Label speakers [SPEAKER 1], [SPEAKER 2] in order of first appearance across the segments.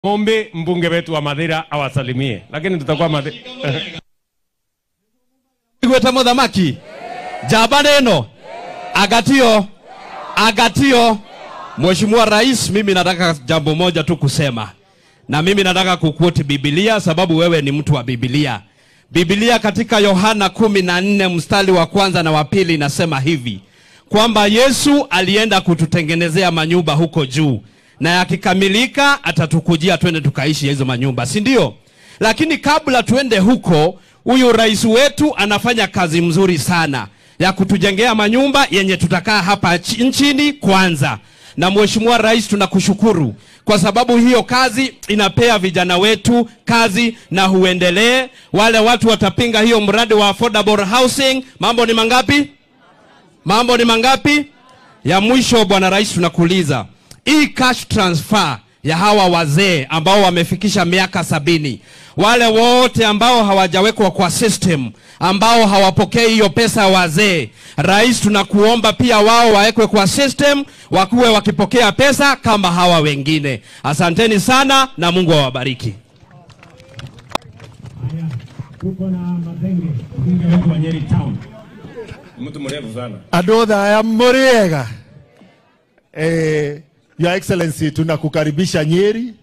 [SPEAKER 1] Mombe mbunge wetu wa Mathira awasalimie, lakini tutakuwa Mathira.
[SPEAKER 2] igwete muthamaki njamba neno agatio agatio Mheshimiwa Rais, mimi nataka jambo moja tu kusema, na mimi nataka kuquote Biblia sababu wewe ni mtu wa Biblia. Biblia katika Yohana kumi na nne mstari wa kwanza na wa pili inasema hivi kwamba Yesu alienda kututengenezea manyumba huko juu, na yakikamilika atatukujia twende tukaishi hizo manyumba, si ndio? Lakini kabla tuende huko, huyu rais wetu anafanya kazi mzuri sana ya kutujengea manyumba yenye tutakaa hapa chi- nchini kwanza. Na Mheshimiwa Rais, tunakushukuru kwa sababu hiyo kazi inapea vijana wetu kazi na huendelee. Wale watu watapinga hiyo mradi wa affordable housing. Mambo ni mangapi? Mambo ni mangapi? Ya mwisho, Bwana Rais, tunakuuliza hii cash transfer ya hawa wazee ambao wamefikisha miaka sabini, wale wote ambao hawajawekwa kwa system, ambao hawapokei hiyo pesa ya wazee, Rais, tunakuomba pia wao wawekwe kwa system, wakuwe wakipokea pesa kama hawa wengine. Asanteni sana na Mungu awabariki.
[SPEAKER 1] Tuko na Mathenge, mbunge wetu wa Nyeri Town. Mtu mrefu sana.
[SPEAKER 3] andå thaya må rä ega eh, Your Excellency tunakukaribisha Nyeri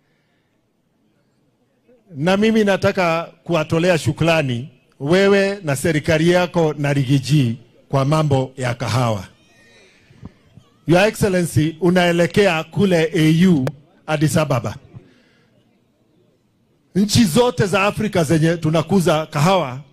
[SPEAKER 3] na mimi nataka kuwatolea shukrani wewe na serikali yako na Rigiji kwa mambo ya kahawa. Your Excellency unaelekea kule AU Addis Ababa. Nchi zote za Afrika zenye tunakuza kahawa